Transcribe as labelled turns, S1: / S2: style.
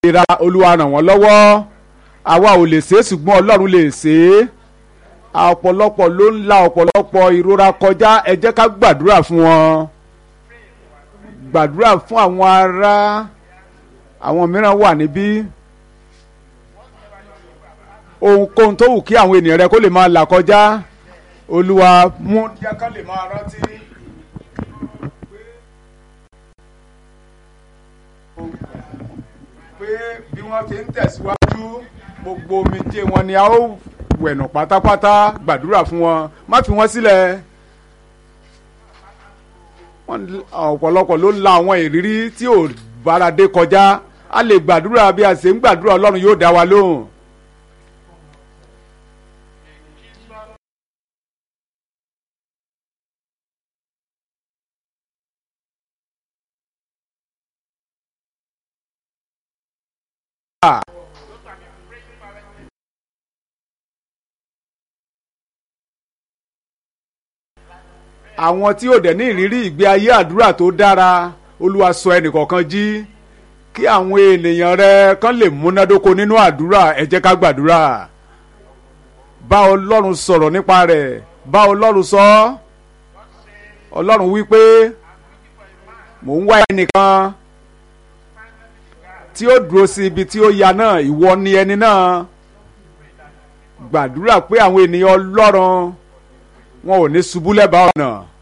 S1: ìlera olúwa ràn wọ́n lọ́wọ́ àwa ò lè ṣe é ṣùgbọ́n ọlọ́run lè ṣe é ọ̀pọ̀lọpọ̀ ló ń la ọ̀pọ̀lọpọ̀ ìrora kọjá ẹ jẹ́ ká gbàdúrà fún wọn gbàdúrà fún àwọn ará àwọn mìíràn wà níbí ohunkóhun tó wù kí àwọn ènìyàn rẹ kó lè máa là kọjá olúwa mú jẹ́ ká lè máa rántí. pé bí wọ́n ti ń tẹ̀síwájú gbogbo omijé wọn ni a ó wẹ̀nù pátápátá gbàdúrà fún wọn má fi wọ́n sílẹ̀ ọ̀pọ̀lọpọ̀ ló ń la àwọn ìrírí tí ò báradé kọjá a lè gbàdúrà bí a ṣe ń gbàdúrà ọlọ́run yóò dá wa lóhùn. àwọn tí ò dẹ̀ ní ìrírí ìgbé ayé àdúrà tó dára olúwa sọ ẹnìkọ̀ọ̀kan jí kí àwọn ènìyàn rẹ kán lè múnádóko nínú àdúrà ẹ jẹ́ ká gbàdúrà bá ọlọ́run sọ̀rọ̀ nípa rẹ̀ bá ọlọ́run sọ ọlọ́run wí pé mò ń wá ẹnìkan tí ó dúró sí ibi tí ó ya náà ìwọ ni ẹni náà gbàdúrà pé àwọn ènìyàn ọlọ́run wọn ò ní ṣubú lẹ́bàá ọ̀nà